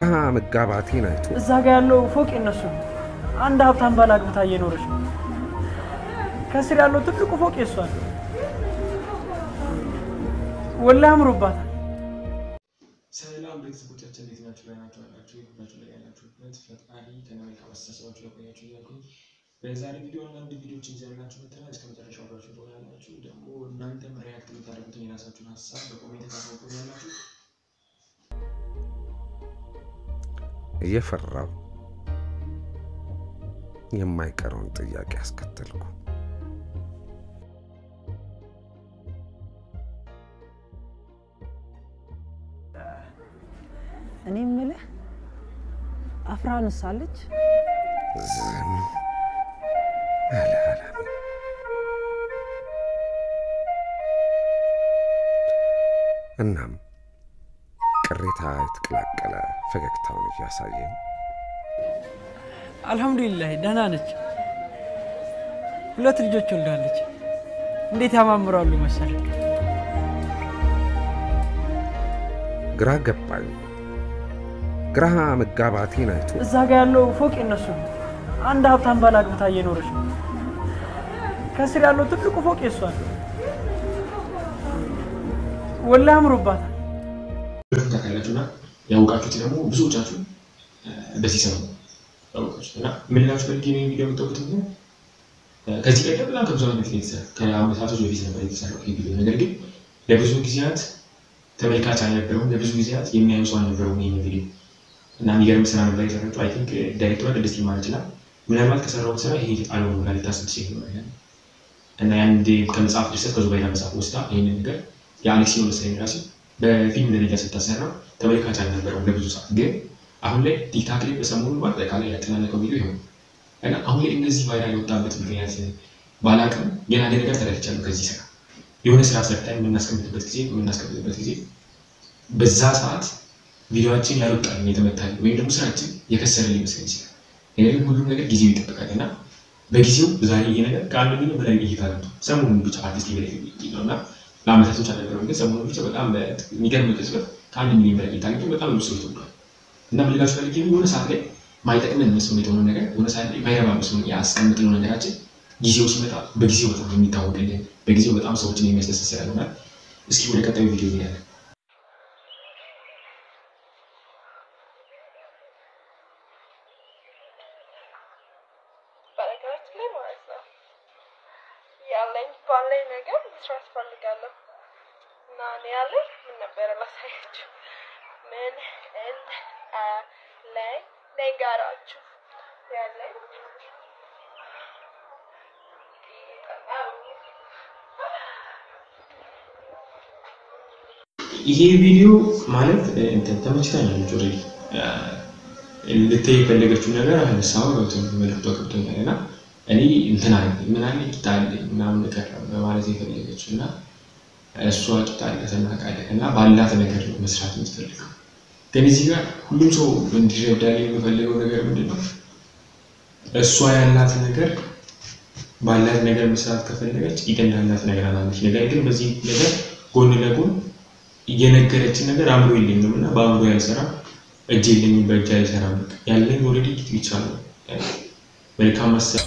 ግራ መጋባቴን አይቶ እዛ ጋ ያለው ፎቅ የነሱ ነው። አንድ ሀብታም ባል አግብታ እየኖረች ነው። ከስር ያለው ትልቁ ፎቅ የሷ ነው። ወላሂ አምሮባታል። ሰላም ቤተሰቦቻችን እንዴት ናችሁ? ላይ ናችሁ ያላችሁ ሁላችሁ ላይ ያላችሁበት ፈጣሪ ከመልካም አስተሳሰባችሁ ያቆያችሁ እያልኩኝ በዛሬ ቪዲዮ አንዳንድ ቪዲዮዎችን ይዘንላችሁ መጥተናል። እስከ መጨረሻው አብራችሁ ትሆናላችሁ። ደግሞ እናንተም ሪያክት የምታደርጉትን የራሳችሁን ሀሳብ በኮሜንት ታሳውቁ ያላችሁ እየፈራው የማይቀረውን ጥያቄ አስከተልኩ። እኔ የምልህ አፍራንስ አለች? ዝም አለ አለም። እናም ቅሬታ የተቀላቀለ ፈገግታውን እያሳየኝ አልሐምዱሊላህ ደህና ነች። ሁለት ልጆች ወልዳለች። እንዴት ያማምራሉ መሰል። ግራ ገባኝ። ግራ መጋባቴን አይቶ እዛ ጋ ያለው ፎቅ የነሱ ነው። አንድ ሀብታም ባል አግብታ እየኖረች ነው። ከስር ያለው ትልቁ ፎቅ የሷ ነው። ወላሂ አምሮባታል። ሁለቱም ታውቃላችሁ እና ያውቃችሁት ደግሞ ብዙዎቻችሁ በዚህ ሰሞን ያውቃችሁት እና ምን ላችሁ ፈልጌ ነው ቪዲዮ የምታውቁት ምክንያት ከዚህ ቀደም በጣም ከብዙ ዓመት በፊት የተሰራ ከአመታቶች በፊት ነበር የተሰራው ይህ ቪዲዮ። ነገር ግን ለብዙ ጊዜያት ተመልካች አልነበረውም፣ ለብዙ ጊዜያት የሚያዩ ሰው አልነበረውም ይህ ቪዲዮ እና የሚገርም ስራ ነበር የሰራችው። አይ ቲንክ ዳይሬክተሯ ቅድስት ማለት ይችላል ምናልባት ከሰራውን ስራ ይሄ ጣለው ብላ ልታስብ ትችል ይሆናል እና የአንድ ከመጽሐፍ ድርሰት ከዙባይዳ መጽሐፍ ወስዳ ይህንን ነገር የአሌክሲ ነው መሰለኝ ራሱ በፊልም ደረጃ ስታሰራ ተመልካች አልነበረውም ለብዙ ሰዓት። ግን አሁን ላይ ቲክታክ ላይ በሰሞኑ በአጠቃላይ ያጨናነቀው ቪዲዮ ይሆን እና አሁን ላይ እንደዚህ ቫይራል የወጣበት ምክንያት ባላቅም ግን አንድ ነገር ተረድቻለሁ ከዚህ ስራ የሆነ ስራ ሰርተን የምናስቀምጥበት ጊዜ የምናስቀምጥበት ጊዜ በዛ ሰዓት ቪዲዮችን ያልወጣልን የተመታል ወይም ደግሞ ስራችን የከሰረ ሊመስለን ይችላል። ነገር ግን ሁሉም ነገር ጊዜው ይጠብቃል እና በጊዜው ዛሬ ይሄ ነገር ከአንድ ሚሊዮን በላይ እይታ ገብቶ ሰሞኑን ብቻ አርቲስት በላይ ነው እና ለአመታቶች አልነበረም፣ ግን ሰሞኑን ብቻ በጣም የሚገርም ቅጽበት ከአንድ ሚሊዮን በላይ እይታ ገብቶ በጣም ብዙ ሰዎች ተወዷል። እና ምን ልላችሁ ፈልጌ ነው የሆነ ሰዓት ላይ ማይጠቅመን መስሎ የተሆነ ነገር የሆነ ሰዓት ላይ ማይረባ መስሎ ያስቀምጥነው ነገራችን ጊዜው ሲመጣ በጊዜው በጣም የሚታወቅልን በጊዜው በጣም ሰዎችን የሚያስደስት ስራ ይሆናል። እስኪ ወደ ቀጣዩ ቪዲዮ እንሄዳለን። በነገራችን ላይ ማለት ነው ያለኝ ባለኝ ነገር መስራት ፈልጋለሁ እና እኔ ያለኝ ምን ነበረ ላሳያችሁ። ምን እል ላይ ነገራችሁ ያለኝ ይሄ ቪዲዮ ማለት እንትን ተመችታኛለች። ኦልሬዲ ልታይ የፈለገችው ነገር ሀሳቡ ገብቶኝ መልክቷ ገብቶኛል እና እኔ እንትን አለ ምን አለ ቂጣ አለኝ ምናምን ነገር በማለት የፈለገችው እና እሷ ቂጣ አላት እናውቃለን እና ባላት ነገር ነው መስራት የምትፈልገው። ግን እዚህ ጋር ሁሉም ሰው እንዲረዳልኝ የምፈልገው ነገር ምንድን ነው? እሷ ያላት ነገር ባላት ነገር መስራት ከፈለገች ቂጥ እንዳላት ነገር አላለች። ነገር ግን በዚህ ነገር ጎን ለጎን እየነገረችን ነገር አእምሮ የለኝም እና በአእምሮ ያልሰራ እጅ የለኝም በእጅ አይሰራም። ያለኝ ኦልሬዲ ቂጥ ብቻ ነው። መልካም ማሰብ